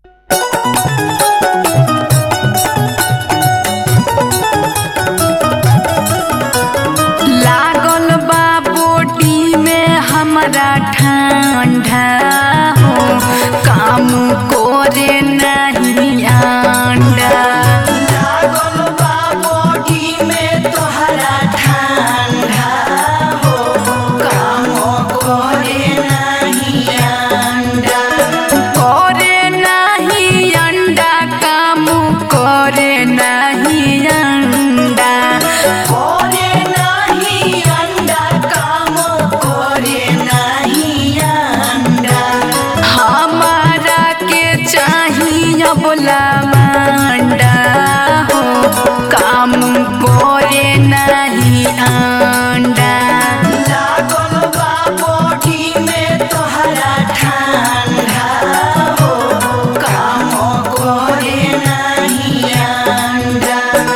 लागल बा बोटी में हमरा ठंडा हो काम करे नहीं अंडा लागल बा बोटी में तोहरा ठंडा हो काम करे नहीं अंडा करे नहीं अंडा काम करे नहीं अंडा करे नहीं अंडा काम करे नहीं अंडा हमारा के चाहिए बोला मंडा हो काम करे नहीं अंडा लागल बा बोटी में तोहरा ठंडा हो काम करे नहीं अंडा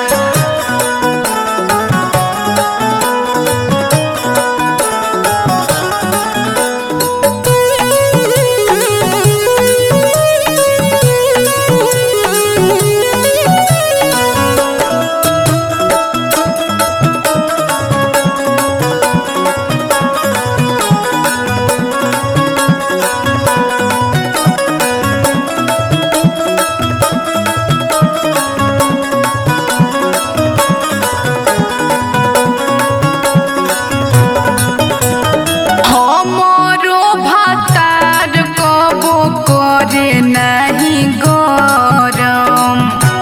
हमरो भातार कबो करे नहीं गरम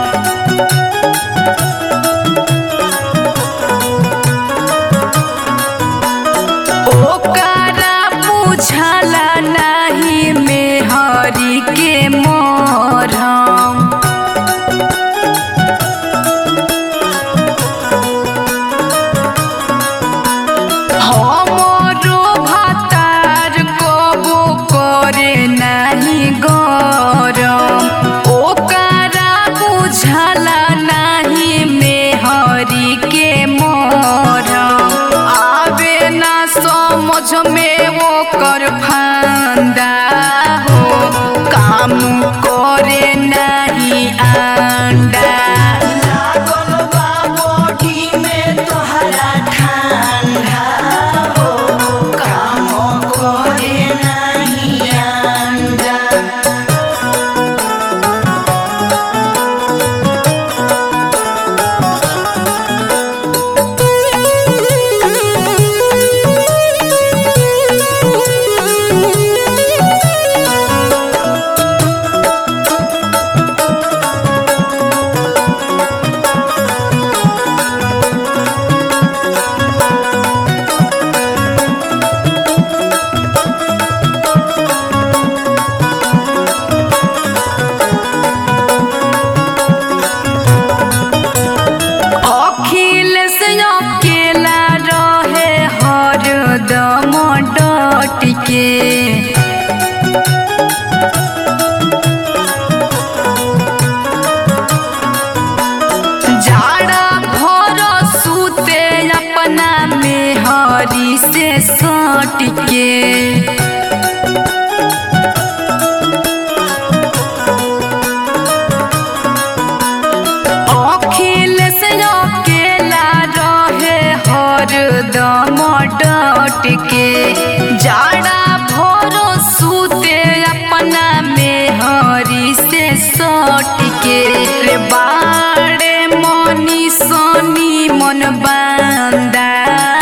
ओकरा बुझला नहीं मेहरी के मरम हमरो भातार कबो करे नहीं गरम ओकरा बुझला नहीं मेहरी के मरम आवे ना समझ में ओकर फंदा हो काम करे नहीं अंडा लागल बा बोटी में तोहरा ठंडा हो काम करे नहीं अंडा अखिल से अकेला रहे हरदम डट के जाड़ा भर सूते अपना में हरी से सट के अखिल से अकेला रहे हरदम डट के जाड़ा भरो सूते अपना में हरी से सट के रे बाड़े मनी सनी मन बांदा